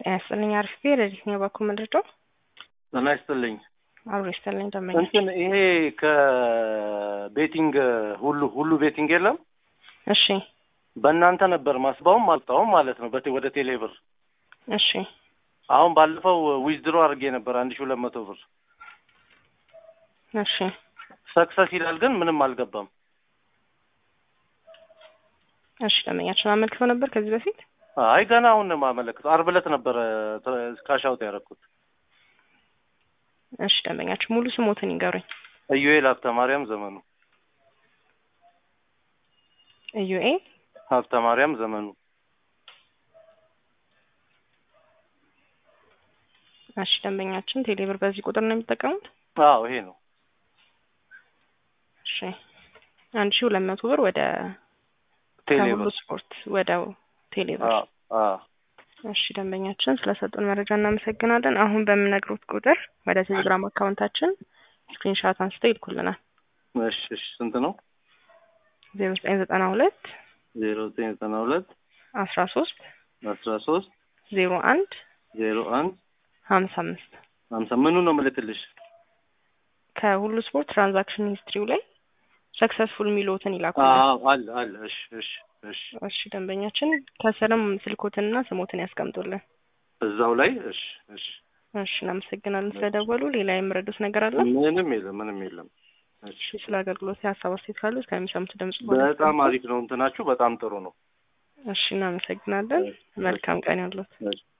ጤና ይስጥልኝ። አሪፍ ቤ ረዲት ነው ባኩ ምንድዶ ጤና ይስጥልኝ። አብሮ ይስጥልኝ። ደመኛ እንትን ይሄ ከቤቲንግ ሁሉ ሁሉ ቤቲንግ የለም እሺ፣ በእናንተ ነበር ማስባውም አልጣውም ማለት ነው በቴ ወደ ቴሌ ብር። እሺ፣ አሁን ባለፈው ዊዝድሮ አድርጌ ነበር አንድ ሺ ሁለት መቶ ብር እሺ፣ ሰክሰስ ይላል ግን ምንም አልገባም። እሺ። ደመኛችን አመልክተው ነበር ከዚህ በፊት አይ ገና አሁን ነው የማመለክተው። አርብ ዕለት ነበረ ካሻውት ያደረኩት። እሺ፣ ደንበኛችን ሙሉ ስሞትን ይንገሩኝ። ኢዩኤል ሀብተ ማርያም ዘመኑ ኢዩኤል ሀብተ ማርያም ዘመኑ። እሺ፣ ደንበኛችን ቴሌብር በዚህ ቁጥር ነው የሚጠቀሙት? አዎ ይሄ ነው። እሺ፣ አንድ ሺ ሁለት መቶ ብር ወደ ቴሌ ከሁሉ ብር ስፖርት ወደ ቴሌብር። አዎ አዎ እሺ፣ ደንበኛችን ስለሰጡን መረጃ እናመሰግናለን። አሁን በምነግሩት ቁጥር ወደ ቴሌግራም አካውንታችን ስክሪንሻት አንስተው ይልኩልናል። እሺ እሺ ስንት ነው? ዜሮ ዘጠኝ ዘጠና ሁለት ዜሮ ዘጠኝ ዘጠና ሁለት አስራ ሶስት አስራ ሶስት ዜሮ አንድ ዜሮ አንድ ሀምሳ አምስት ሀምሳ ምኑ ነው ምልክልሽ? ከሁሉ ስፖርት ትራንዛክሽን ሂስትሪው ላይ ሰክሰስፉል የሚሉትን ይላኩልን። አዎ አለ አለ። እሺ እሺ እሺ እሺ ደንበኛችን ከስርም ስልኮትንና ስሞትን ያስቀምጡልን። እዛው ላይ እሺ እሺ። እሺ እናመሰግናለን ስለደወሉ። ሌላ የምረዱት ነገር አለ? ምንም የለም ምንም የለም። እሺ እሺ ስለ አገልግሎት የሀሳብ አስተያየት ካሉ እስከሚሰሙት ድምጽ በጣም አሪፍ ነው እንትናችሁ በጣም ጥሩ ነው። እሺ እናመሰግናለን። መልካም ቀን ያሉት እሺ